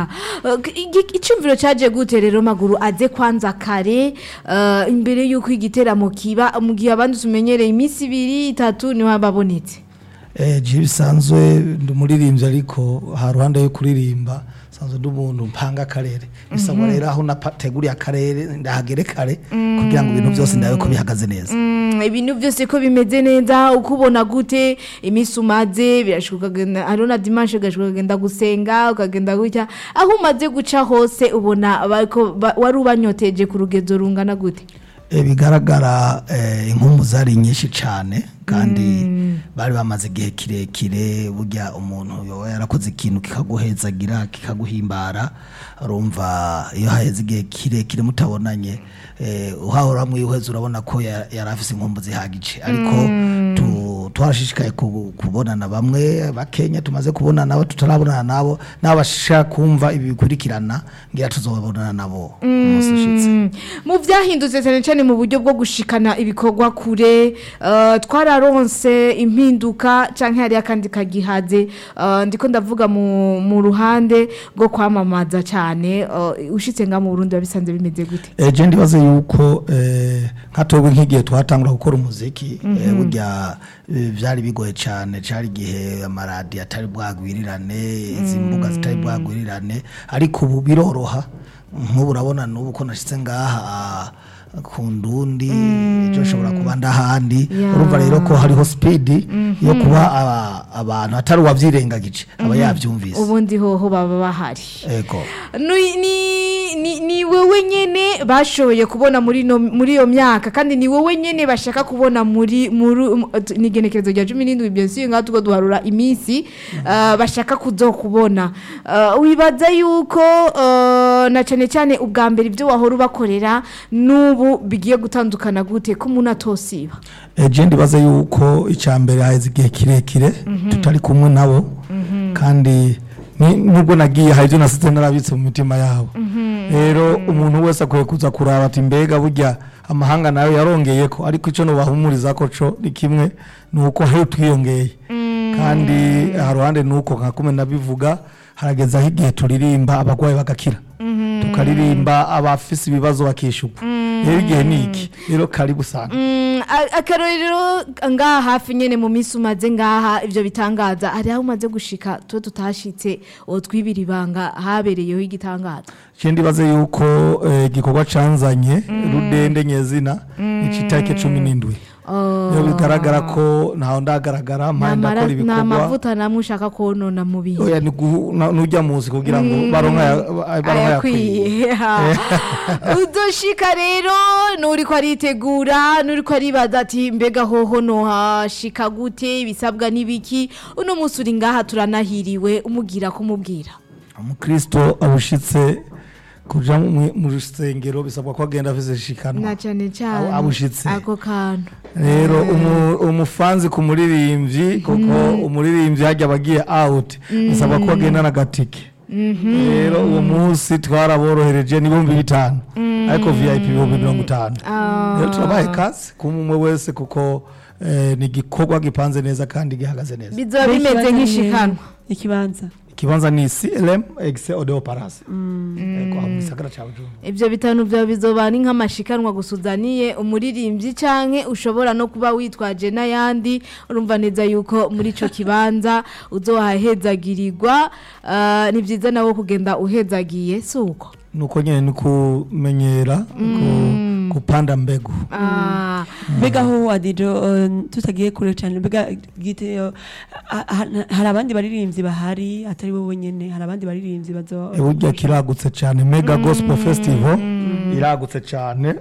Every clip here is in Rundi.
ya Igi- icumviro caje gute rero maguru aze kwanza kare eh, imbere yuko igiteramo kiba mu gihe abandi tumenyereye iminsi ibiri itatu niho babonetse Eh, je bisanzwe ndi umuririmbyi ariko ha ruhande yo kuririmba sanzwe ndi umuntu mpanga akarere bisabwa rero aho nateguriye akarere ndahagere kare kugira ngo ibintu byose ndabe ko bihagaze neza Mm, ibintu byose ko bimeze neza uko ubona gute iminsi umaze birashoboka ukagenda hariho na dimanche ugashoboka ukagenda gusenga ukagenda gutya aho umaze guca hose ubona bariko- ba- wari ubanyoteje ku rugezo rungana gute Eh, bigaragara eh, inkumu zari nyinshi cyane kandi bari bamaze igihe kirekire burya umuntu yoba yarakoze ikintu kikaguhezagira kikaguhimbara urumva iyo haheze igihe kirekire mutabonanye eh, uhahora mwihweza urabona ko ya- yari afise inkumbu zihagije ariko tu- twarashishikaye ku- kubonana bamwe bakenya tumaze kubonana abo tutarabonana nabo n'abo bashaka kumva ibi bikurikirana ngira tuzobonana nabo umunsi ushitse Mm, mu byahindutse cyane cyane mu buryo bwo gushikana ibikorwa kure eh, twararonse impinduka cyangwa hariyo akandi kagihaze eh, ndiko ndavuga mu, mu ruhande rwo kwamamaza cyane eh, ushitse nga mu Burundi wabisanze bimeze gute eje ndibaze yuko eh, nka twebwe nk'igihe twatangura gukora umuziki eh, burya eh, byari bigoye cyane cyari igihe amaradiyo atari bwagwirirane izi mbuga zitari bwagwirirane ariko ubu biroroha nk'ubu urabona n'ubu ko nashyitse ngaha ah, ku ndundi ejo nshobora kuba ndahandi Yeah. urumva rero ko hariho sipidi yo kuba aba- abantu atari uwabyirengagije aba yabyumvise ubundi hoho baba bahari ego ni, ni, ni, ni wewe nyene bashoboye kubona muri no, muri iyo myaka kandi ni wewe nyene bashaka kubona muri muri um, t- ni igenekerezo rya 17 bien sûr ngaho tuko duharura iminsi uh, bashaka kuzokubona uh, wibaza yuko uh, na cyane cyane ubwa mbere ibyo wahora ubakorera n'ubu bigiye gutandukana gute ko umuntu atosiba eje ndibaze yuko icya mbere haheze igihe kirekire tutari kumwe nabo kandi ni- nubwo nagiye hari ibyo nasize narabitse mu mitima yabo rero umuntu wese akwiye kuza kuraba ati mbega burya amahanga nayo yarongeye ko ariko icyo nubahumuriza ko co ni kimwe ni uko hari twiyongeye kandi aha ruhande ni uko nka kumwe nabivuga harageze aho igihe turirimba abarwayi bagakira tukaririmba abafise ibibazo bakishyurwa rero igihe ni iki rero karibu usanga Mm, a- akarorero ngaha hafi nyene mu minsi umaze ngaha ivyo bitangaza hari aho umaze gushika tuwe tutashitse uwo twibira ibanga habereyeho igitangaza ikindi baze yuko eh, igikorwa canzanye rudende nyezina ni citake cumi n'indwi iyo bigaragara ko ntaho ndagaragara mpaye ndakora ni ibikorwa amavuta namwe ushaka konona mu bintu oya ni guhu- na- nujya muzi kugira ngo baronke aya- baronke ayakwiye ayakwiye udoshika rero nuriko aritegura nuriko aribaza ati mbega hoho nohashika gute ibisabwa n'ibiki uno munsi uri ngaha turanahiriwe umugira kumubwira umukristo abushitse kuja mu mu rusengero bisabwa ko agenda afise shikanwa na cyane cyane Abo- abushitse. ako kantu rero umu- umufanzi ku muririmbyi kuko umuririmbyi hajya abagiye out bisabwa ko agendana agatike rero uwo munsi twaraborohereje n'ibihumbi bitanu ariko vip ibihumbi mirongo itanu rero turabaye kazi ku umwe wese kuko eh, ni igikorwa gipanze neza kandi gihagaze neza bizoba bimeze nk'ishikanwa ikibanza ikibanza ni clm exe odeo parase ego aho mu gisagara ca bujumbura ibyo bitanu byawe bizoba ni nk'amashikanwa gusuzaniye umuririmbyi canke ushobora no kuba witwaje n'ayandi urumva neza yuko muri ico kibanza uzohahezagirirwa ah, ni byiza nawe kugenda uhezagiye si uko nuko nyene ni kumenyera ku- kupanda mbegu Ah, mbega aho adijo eh, tutagiye kure cyane mbega gite eh, ha- ha- hari abandi baririmbyi bahari atari wowe nyene hari abandi baririmbyi bazo burya kiragutse cyane mega gospel festival iragutse cyane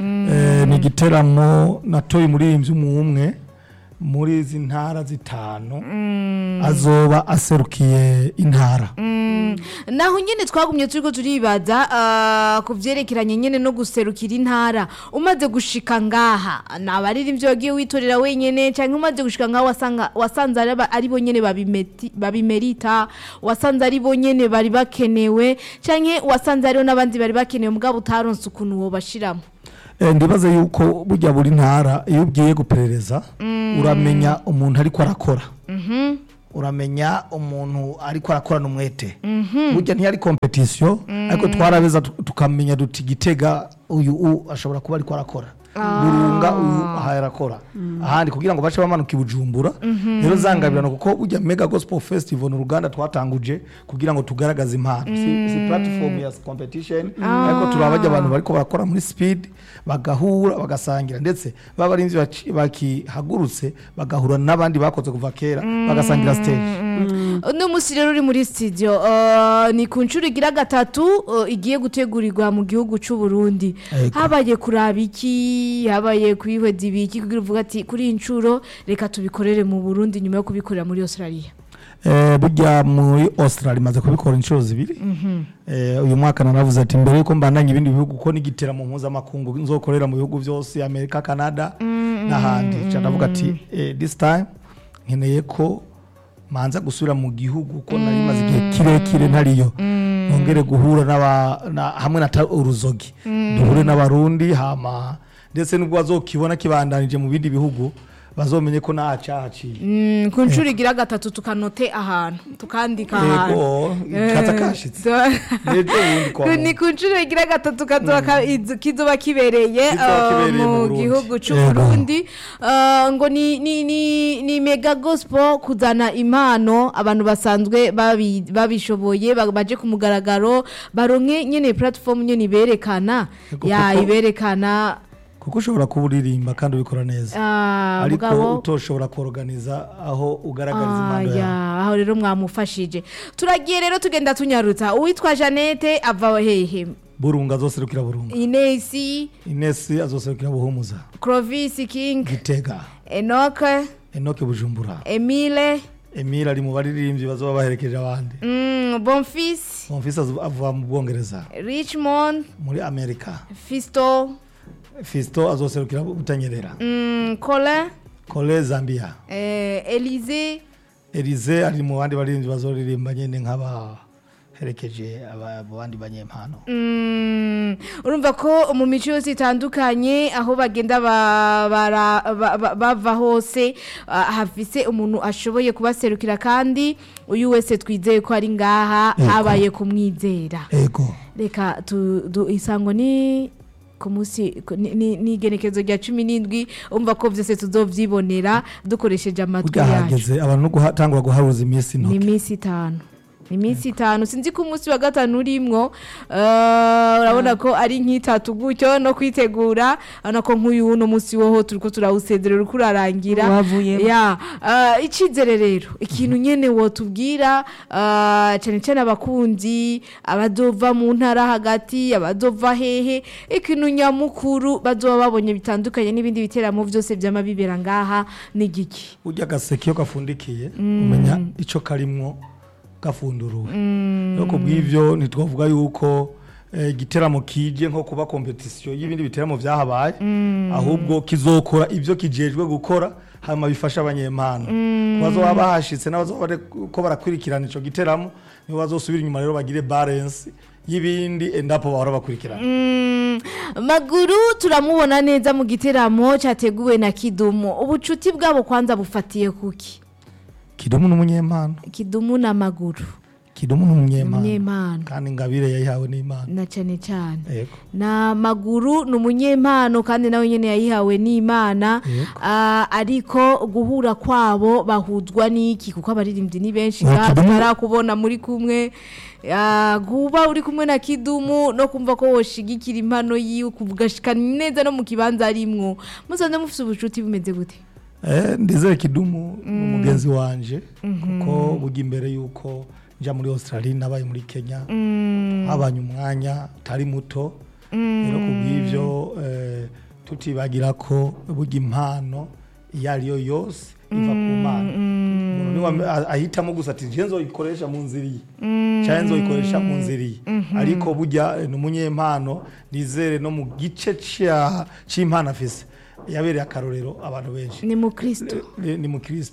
Eh, ni igiteramo natoye umuririmbyi umwe muri izi ntara zitanu azoba aserukiye intara naho nyine twagumye turiko turibaza ah, ku vyerekeranye nyene no guserukira intara umaze gushika ngaha ni abaririmbyi wagiye witorera wenyene canke umaze gushika ngaha wasanga wasanze ari aba- ari bo nyene babimeti- babimerita wasanze ari bo nyene bari bakenewe canke wasanze hariho n'abandi bari bakenewe mugabo utaronse ukuntu wobashiramo Eh, ndibaze yuko burya buri ntara iyo ugiye guperereza uramenya umuntu ariko arakora uramenya umuntu ariko arakorana umwete burya ntiyari kompetisiyo ariko twarabeza tu- tukamenya duti gitega uyu u ashobora kuba ariko arakora burunga uyu aha arakora ahandi kugira ngo bace bamanuka i bujumbura rero zangabirana kuko burya mega gospel festival ni uruganda twatanguje kugira ngo tugaragaze impano si, si platform ya competition ariko turabajya abantu bariko barakora muri speed bagahura bagasangira ndetse baba ari bakihagurutse bagahura n'abandi bakoze kuva kera bagasangira stage uno munsi rero uri muri studio uh, ni ku nshuro igira gatatu uh, igiye gutegurirwa mu gihugu cy'u Burundi Ego. habaye kuraba iki habaye kwihweza ibiki kugira uvuga ati kuri iyi nshuro reka tubikorere mu Burundi nyuma yo kubikorera muri Australia Eh, burya muri australia imaze kubikora inshuro zibiri Eh, uyu mwaka naravuze ati mbere yuko mbandanya ibindi bihugu ko n'igiteramo mpuzamakungu nzokorera mu bihugu byose amerika canada n'ahandi Nca ndavuga ati eh, this time nkeneye ko manza gusubira mu gihugu ko nari maze igihe kirekire ntariyo nongere guhura n'aba na- hamwe na ta- uruzogi duhure n'abarundi hama ndetse nubwo bazokibona kibandanije mu bindi bihugu bazomenye ko nta cahaciye Mm, ku nshuro igira gatatu tukanote ahantu tukandika ahantu yego kaza kashitse N'ejo bundi kwa Ku- muntu. ni ku nshuro igira gatatu kazoba ka- izo- kizoba kibereye Kizoba uh, kibereye mu mu Burundi. gihugu cy'u Yego. Burundi Uh, ngo ni ni ni ni mega gospel kuzana impano abantu basanzwe babi- babishoboye ba- baje ku mugaragaro baronke nyene platform nyene iberekana Yego, ya kuko- iberekana kuko ushobora kuba uririmba kandi ubikora neza ah, ariko mugabo utoshobora kuorganiza aho ugaragariza Ah, impano ya, yawe aho rero mwamufashije turagiye rero tugenda tunyarutsa uwitwa Janete ava hehe burunga azoserukira burunga Inesi inesi azoserukira buhumuza Clovis King gitega Enoke enoke bujumbura Emile emile ari mu baririmbyi bazoba baherekeje abandi mm, Bonfils mumfisi avuga mu bwongereza Richmond muri amerika Fisto fisto azoserukira butanyerera mm, Colin kole zambia eh, Elise elize ari mu bandi baririmbyi bazoririmba nyine nk'abaherekeje aba- abandi banyempano Mm, urumva ko mu mico yose itandukanye aho bagenda ba- bara- ba- ba- bava hose ah, hafise umuntu ashoboye kubaserukira kandi uyu wese twizeye ko ari ngaha Yego. habaye kumwizera ego reka tu, du, isango ni ku munsi ku- ni- ni ni igenekerezo rya cumi n'indwi umva ko byose tuzovyibonera dukoresheje amatwi burya yacu hageze abantu no gutangura guharuza iminsi ni intoki iminsi itanu ni iminsi itanu sinzi ko umunsi wa gatanu urimwo eh, urabona ko ari nk'itatu gutyo no kwitegura urabona ko nk'uyu uno munsi woho turiko turawusezerera uriko urarangira Wavuyemo. ya eh, icizere rero ikintu nyene wotubwira eh, cane cane abakunzi abazova mu ntara hagati abazova hehe ikintu nyamukuru bazoba babonye bitandukanye n'ibindi biteramo vyose vyama bibera ngaha ni giki burya agaseke iyo gafundikiye umenya icyo karimwo gafunduruwe rero ku bw'ibyo ntitwavuga yuko eh, igiteramo kije nko kuba kompetisiyo y'ibindi biteramo byahabaye ahubwo kizokora ibyo kijejwe gukora hanyuma bifasha abanyempano ku bazoba bahashitse n'abazoba bari ko barakurikirana ico giteramo nibo bazosubira inyuma rero bagire balance y'ibindi endapo bahora bakurikirana Mm, maguru turamubona neza mu giteramo cyateguwe na kidumu ubucuti bwabo kwanza bufatiye kuki kidumu n'umunyempano kidumu na maguru kidumu n'umunyempano umunyempano kandi ingabire yayihawe n'imana na cyane cyane yego na maguru ni umunyempano kandi nawe nyine yayihawe n'imana Yego. Ah, ariko guhura kwabo bahuzwa n'iki kuko abaririmbyi ni benshi Oya, ngaha Kidumu- tutarakubona muri kumwe Ah, kuba uri kumwe na kidumu no kumva ko woshigikira impano yiwe kugashikana neza no mu kibanza arimwo musanze mufite ubucuti bumeze gute Eh, ndizere kidumu ni umugenzi wanje kuko burya imbere yuko nja muri australia nabaye muri kenya habanye umwanya utari muto rero ku bw'ibyo eh, tutibagira ko burya impano iyo ari yo yose iva ku mana umuntu niwe ame- a- ahitamo gusa ati nje nzoyikoresha mu nzira iyi cyangwa nzoyikoresha mu nzira iyi ariko burya eh, ni umunyempano nizere no mu gice cya- cy'impano afise yabereye akarorero abantu benshi ni mu kristo ni ni mukristo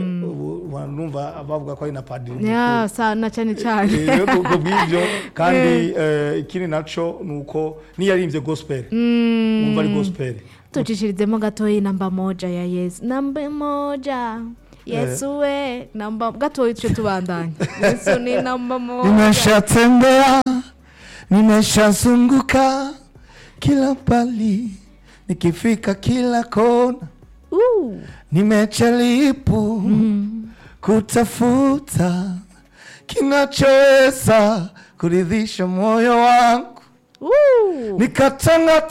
ubu numva bavuga ko ari na padiri mukuru. ya sa na cyane cyane Eh, rero kubwo bw'ibyo kandi eh, ikindi naco ni uko niyarimbye gospel wumva ari gospel tucishirizemo gatoya namba moja ya yesu namba moja yesu we namba gatoya tuce tubandanya yesu ni namba moja Nimeshatembea, nimeshazunguka kila pali, nikifika kila kona, Uh. nimechalipu kutafuta kinachoweza kuridhisha moyo wangu, Uh. nikatanga